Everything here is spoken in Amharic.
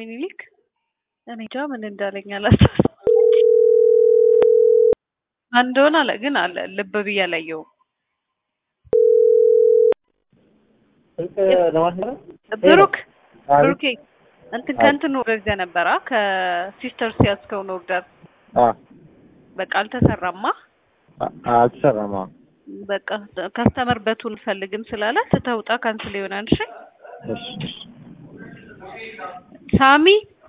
ሚኒሊክ እኔ እንጃ ምን እንዳለኝ አላስታውስም። ማን እንደሆነ አለ ግን አለ ልብ ብዬ አላየሁም። ብሩክ ብሩኬ እንትን ከእንትን ወርደህ ነበራ ከሲስተርስ ያዝከውን ኦርደር በቃ አልተሰራማ። አልተሰራማ። በቃ ከስተመር በቱን ፈልግም ስላለ ትተውጣ ካንስል ይሆናል። እሺ እሺ እሺ ሳሚ